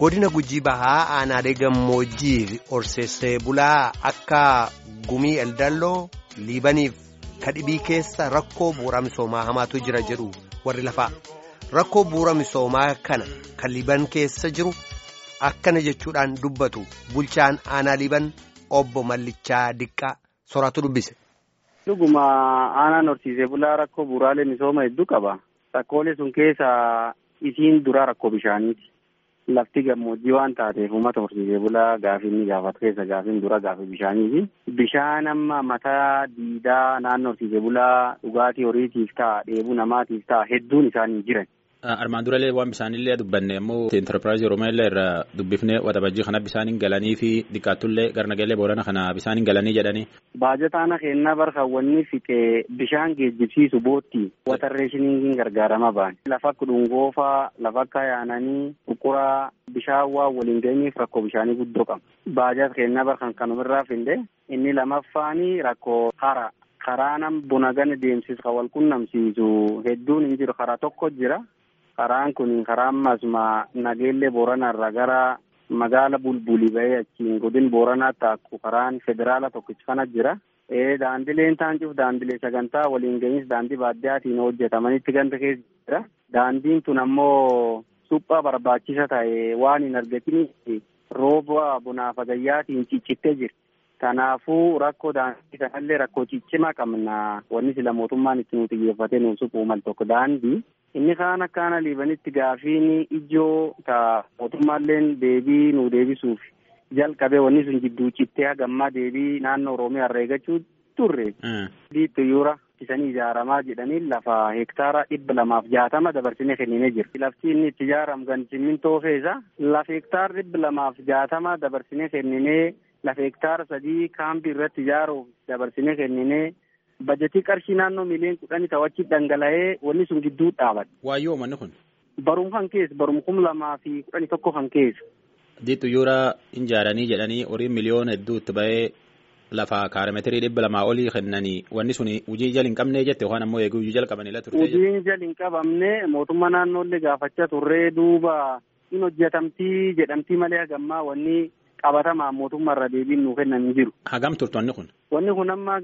godina gujii bahaa aanaalee gammoojjii horsiisee bulaa akka gumii eldalloo liibaniif kadhibii keessa rakkoo bu'uura misoomaa hamaatu jira jedhu warri lafaa rakkoo bu'uura misoomaa kana kan liiban keessa jiru akkana jechuudhaan dubbatu bulchaan aanaa liiban obbo Mallichaa Diqqaa soraatu dubbise. Dhuguma aanaan horsiisee bulaa rakkoo bu'uuraalee misooma hedduu qaba. Rakkoolee sun keessa isiin duraa rakkoo bishaaniiti. Lafti gammoojjii waan taateef uummata horsiisee bulaa gaafii inni gaafatu keessa gaafiin dura gaafii bishaaniiti. Bishaan amma mataa diidaa naannoo horsiisee bulaa dhugaatii horiitiif ta'a dheebuu namaatiif ta'a hedduun isaanii jiran. Armaan durallee waan bisaanillee dubbanne immoo enterpiraayizii Oromiyaa irraa dubbifnee waxabajjii kana bisaaniin galanii fi dhiqaattullee garnagalee boorana kana bisaaniin galanii jedhanii. Baajataana kennaa barkaawwanni fixee bishaan geejjibsiisu bootti watarreeshiniin gargaarama ba'an. Lafa akka dhungoofaa, lafa akka yaananii, buquraa bishaan waan waliin ga'iniif rakkoo bishaanii guddoo qaba. Baajata kennaa barkan kanumirraa finde inni lammaffaani rakkoo hara. Karaa nam buna gana deemsisu kan wal qunnamsiisu hedduun hin jiru karaa tokko jira. Karaan kun karaa ammasuma nageellee booranarra gara magaala bulbulii bahee achiin godin booranaatti akku karaan federaala tokkichi kana jira. Daandileen taancuuf daandilee sagantaa waliin gahinsi daandii baadiyaatiin hojjetamanitti ganda keessa jira. Daandiin tun ammoo suphaa barbaachisa ta'e waan hin argatiniif rooba bunaaf agayyaatiin ciccittee jirti. Kanaafuu rakkoo daandii kanallee rakkoo ciccimaa qabna. Wanni sila mootummaan itti nu xiyyeeffatee nuuf suphuu mal tokko daandii. Inni kaan akka ana liibanitti gaafiin ijoo ta mootummaalleen deebii nu deebisuuf jalqabee wanni sun jidduu cittee hagammaa deebii naannoo Oromiyaa irraa eeggachuu turre. Diitti yuura isanii ijaaramaa jedhanii lafa hektaara dhibba lamaaf jaatama dabarsinee kenninee jira. Lafti inni itti ijaaramu kan simmintoo keessa lafa hektaara dhibba lamaaf jaatama dabarsinee kenninee lafa hektaara sadii kaampii irratti ijaaruuf dabarsinee kenninee. Bajetii qarshii naannoo miliyoon kudhanii ta'achi dhangala'ee wanni sun gidduu dhaabate. Waayyoo manni kun. Barum kan keessa barum kum lamaa fi kudhanii tokko kan keessa. Diitu yuura ijaaranii jedhanii horii miliyoona hedduu itti bahee lafa kaarameetirii dhibba lamaa olii kennanii wanni sun hojii jala hin qabnee jette waan ammoo eeguu hojii jala qabanidha turte. Hojiin jala hin qabamne mootummaa naannoollee gaafachaa turree duuba in hojjetamtii jedhamtii malee hagammaa wanni. qabatamaan mootummaa irra deebiin nuu kennan hin jiru. Hagam turte wanni kun? Wanni kun amma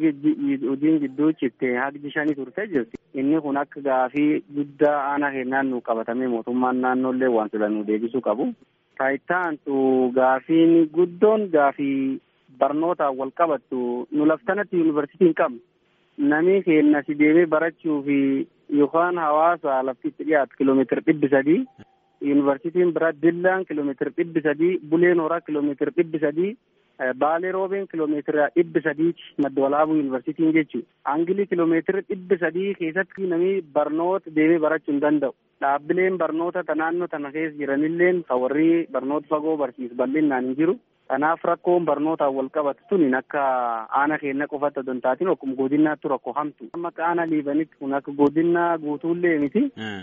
hojiin gidduu citte haqji shanii turtee jirti. Inni kun akka gaafii guddaa aanaa kennaan nu qabatamee mootummaan naannoollee waan sila nu deebisuu qabu. Taayitaantu gaafiin guddoon gaafii barnootaan wal qabattu nu laftanatti yuunivarsiitii hin qabnu. Namni keenya si deemee barachuu fi yookaan hawaasa laftitti dhiyaatu kiloomeetira dhibbi sadii. Yuunivarsiitiin biraa Dillaan kiloomeetira dhibbi sadii, Buleen Horaa kiloomeetira dhibbi sadii, Baalee Roobeen kiloomeetira dhibbi sadiiti madda walaabuu yuunivarsiitiin jechuudha. Angilii kiloomeetira dhibbi sadii keessatti namni barnoota deemee barachuu hin danda'u. Dhaabbileen barnoota ta naannoo tana keessa jiranilleen kan warri barnoota fagoo barsiisu bal'inaan hin jiru. Kanaaf rakkoon barnootaan wal qabatu tun akka aana keenya qofatti osoo hin taatiin akkuma godinaatti rakkoo hamtu. Amma akka aana liibanitti kun akka godinaa guutuullee miti.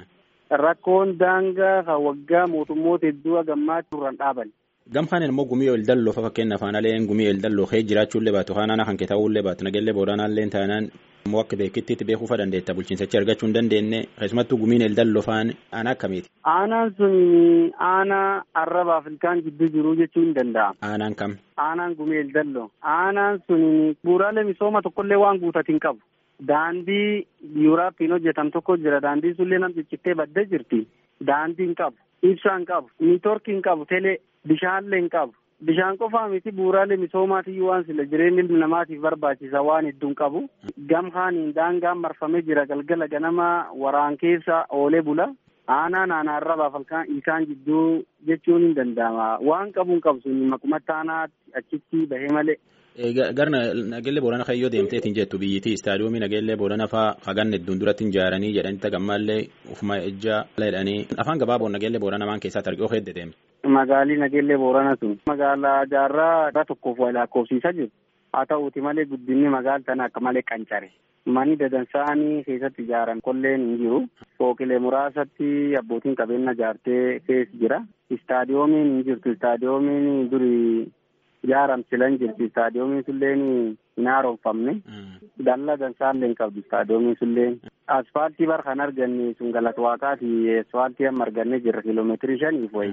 Rakkoon daangaa kan waggaa mootummoota hedduu hagammaatti turran dhaaban. Gamkaan immoo gumii ol dalloo fa fakkeenya afaan aleen gumii ol dalloo kee jiraachuullee baatu haanaana kan kee ta'uullee baatu nageellee booranaallee taanaan immoo akka beekittiitti beekuu fa dandeetta bulchiinsachi argachuu hin dandeenye keessumattuu gumiin ol dalloo faan aanaa akkamiiti. Aanaan sun aanaa arraba Afrikaan gidduu jiru jechuu hin danda'amu. Aanaan kam? Aanaan gumii ol dalloo. Aanaan sun bu'uuraalee misooma tokkollee waan guutatiin qabu. Daandii yuuraappiin hojjetam tokko jira. Daandii sullee nam ciccittee baddee jirti. Daandii hin qabu. Ibsaa hin qabu. Niitoorkii hin qabu. Telee bishaanlee hin qabu. Bishaan qofaa miti bu'uuraalee misoomaatiyyuu waan sila jireenya ilmi namaatiif barbaachisa waan hedduu hin qabu. Gamhaaniin daangaan marfamee jira galgala ganama waraan keessa oolee bula. Aanaan aanaa arraba falkaan isaan jidduu jechuun hin danda'ama. Waan qabu hin qabu sun maqumatti aanaatti achitti bahee malee. Garna nageellee boorana kayyoo deemteetiin jettu biyyittii istaadiyoomii nageellee boorana faa hagan hedduun duratti ijaaranii jedhanii tagammallee ufuma ejjaa jedhanii afaan gabaaboon nageellee boorana maan keessatti argee hedde deemte. Magaalii nageellee boorana sun magaalaa jaarraa tokkoof wal lakkoofsiisaa jiru. Haa ta'uuti malee guddinni magaala tana akka malee qancare. Manni dadansaanii keessatti ijaaran kolleen hin jiru. Fooqilee muraasatti abbootiin qabeenya ijaartee keessa jira. Istaadiyoomiin hin jirtu. Istaadiyoomiin durii ijaaramsilan jirti istaadiyoomiin sulleen hin haaromfamne dallaa dansaallee hin qabdu istaadiyoomiin sulleen asfaaltii bar kan arganne sun galata waaqaati asfaaltii amma arganne jirra kiiloomeetirii shaniif wayi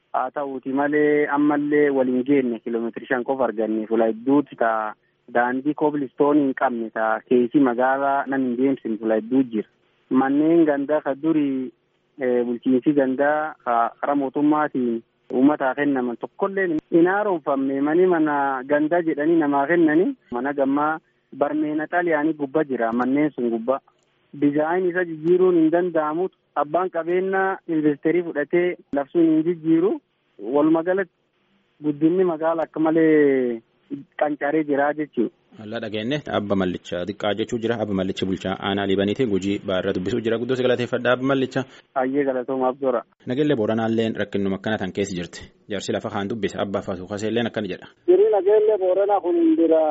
haa ta'uuti malee ammallee waliin geenye kiiloomeetiri shan qofa arganne fuula hedduutti taa daandii koobilistoonii hin qabne taa keessi magaalaa nam hin deemsine fuula hedduu jira manneen gandaa ka durii bulchiinsi gandaa karaa mootummaatiin uummataa kennaman tokkollee hin haaromfamne mani mana gandaa jedhanii namaa kennani mana gammaa barmeena xaaliyaanii gubba jira manneen sun gubba dizaayin isa jijjiiruun hin danda'amu abbaan qabeenyaa investeerii fudhatee labsuun hin jijjiiru walumaa galatti guddinni magaala akka malee qancaree jira jechuudha. Hallaa dhageenye abba mallicha xiqqaa jechuu jira abba mallicha bulchaa aanaa liibaniiti gujii baarra dubbisuu jira guddoo galateeffadha abba mallicha. Ayyee galatoomaaf dora. Nageellee booranaalleen rakkinnuma akkana tan keessa jirti jaarsi lafa kaan dubbise abbaa faasuukaseelleen akkana jedha. Jirii nageellee booranaa kun bira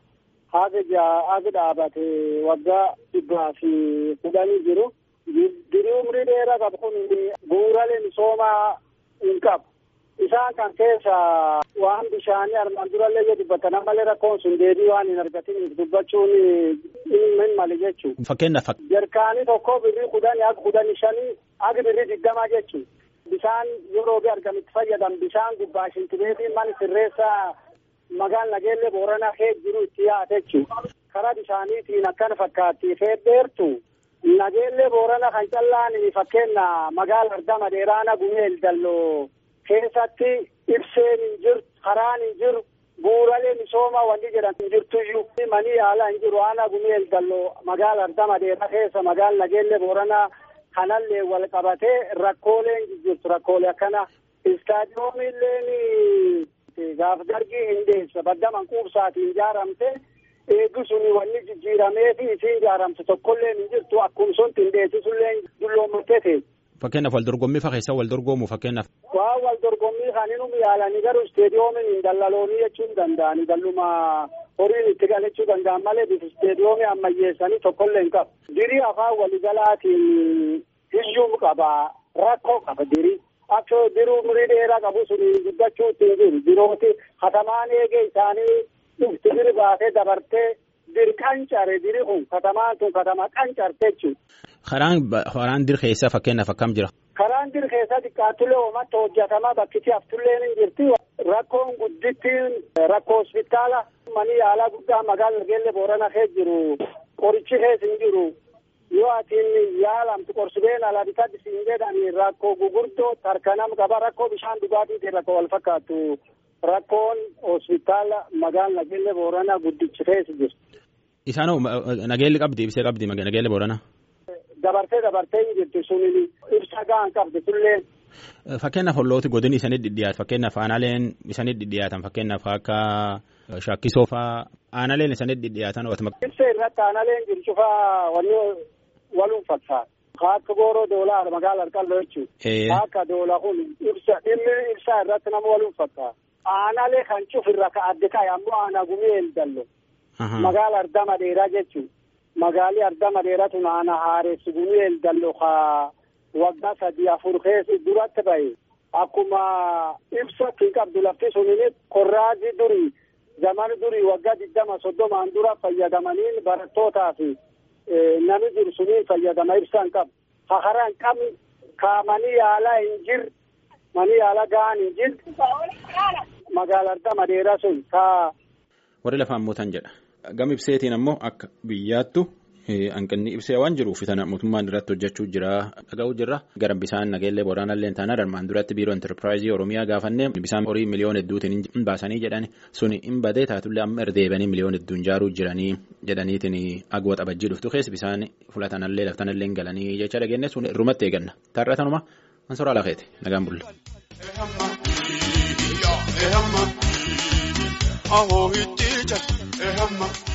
haga haga dhaabate waggaa dhibbaa fi kudhanii jiru. Dirii umrii dheeraa qabu kun bu'uuraalee misoomaa hin qabu. Isaan kan keessa waan bishaanii armaan durallee yoo dubbatan ammallee rakkoon sun deebii waan hin argatiniif dubbachuun hin mali jechuudha. Fakkeenyaaf. Jarkaanii tokko birrii kudhanii haga kudhanii shanii haga birrii digdamaa jechuudha. Bishaan yeroo bi argamitti fayyadam bishaan gubbaa shintibeetiin mana sirreessaa magaal nageellee booranaa kee jiru itti yaate jechuudha. Karaa bishaaniitiin akkana fakkaatti fedheertu. Nageellee boorana kan callaan fakkeenya magaala ardama dheeraana gumeel dalloo keessatti ibseen hin jiru karaan hin jiru bu'uuraalee misoomaa wanti jedhan hin jirtuyyuu manii yaalaa hin jiru aanaa gumeel dalloo magaala ardama dheeraa keessa magaala nageellee booranaa kanallee wal qabatee rakkooleen jirtu rakkoolee akkana istaadiyoomiilleen gaaf dargii hin deessa baddaman quubsaatiin ijaaramte. eegdu suni wanni jijjiiramee fi isiin ijaaramte tokkollee hin jirtu akkuma sun tindeessisullee dulloomattee ta'e. Fakkeenyaaf wal dorgommii fa keessa wal dorgoomu fakkeenyaaf. Waa wal dorgommii kan inni yaalanii garuu isteediyoomiin hin dallaloonii jechuu hin danda'ani dalluma horiin itti galachuu danda'an malee bifa isteediyoomii ammayyeessanii tokkollee hin qabu. Dirii afaan waliigalaatiin hiyyuu qaba rakkoo qaba dirii. Akka diruu umurii dheeraa qabu suni guddachuu ittiin jiru dirooti katamaan eegee isaanii dhufti diri baatee dabartee diri qancare diri kun katamaan tun katama qancarte jechuudha. Karaan karaan dir keessaa fakkeenyaaf akkam jira. Karaan dir keessaa xiqqaatullee uummatta hojjetamaa bakkiti haftullee ni jirti. Rakkoon guddittiin rakkoo hospitaala manii yaalaa guddaa magaala nageellee boorana keessa jiru qorichi keessa hin jiru. Yoo atiin yaalamtu qorsubeen alaa bitatti siin jedhani rakkoo gugurdoo tarkanam qaba rakkoo bishaan dhugaatiitiin rakkoo wal fakkaatu. Rakkoon hospitaala magaala nageellee booranaa guddichi keessa jiru. Isaan nageelli qabdi ibsee qabdi nageellee booranaa. Dabartee dabartee hin jirti suni ibsa gahaan qabdi sullee. Fakkeenyaaf hollooti godini isaanii dhidhiyaatu fakkeenyaaf aanaaleen isaanii dhidhiyaatan fakkeenyaaf akka shakkisoo fa'aa aanaaleen isaanii dhidhiyaatan. Ibsa irratti aanaaleen jiru cufaa wanni waluun fakkaata. Akka gooroo doolaa magaala harkalloo jechuudha. Akka doolaa kun ibsa dhimmi ibsaa irratti nama waluun fakkaata. Aanaalee kan cufirra ka adde ta'e ammoo aanaa gumii eldallo. Magaala ardama dheeraa jechuudha. Magaalli ardama dheeraa tun aanaa haaressi gumii eldallo ka waggaa sadii afur keessa duratti bahe. Akkuma ibsa hin qabdu lafti sunini korraazii durii zamani durii waggaa digdama soddomaan dura fayyadamaniin barattootaa fi nami jiru suniin fayyadama ibsa hin qabu. Hahara hin qabne kaamanii yaalaa hin jirre. manii yaala gahaan hin jirtu magaala ardama dheeraa sun kaa. Warri lafaan mootan jedha. Gam ibseetiin ammoo akka biyyaattu hanqinni ibsee waan jiruuf tana mootummaan irratti hojjechuu jira dhaga'uu jirra. Gara bisaan nageellee boraanallee taanaa armaan duratti biiroo intarpiraayizii Oromiyaa gaafannee bisaan horii miliyoona hedduutiin hin baasanii jedhani suni hin badee taatullee amma erdeebanii miliyoona hedduun jaaruu jiranii jedhaniitiin agwa xabajjii dhuftu keessa bisaan fulatanallee laftanallee hin galanii jecha dhageenye sun irrumatti eeganna. Taarratanuma Mansoor Alaaqeeti nagaan bulla. Ahoo itti jala ehamma.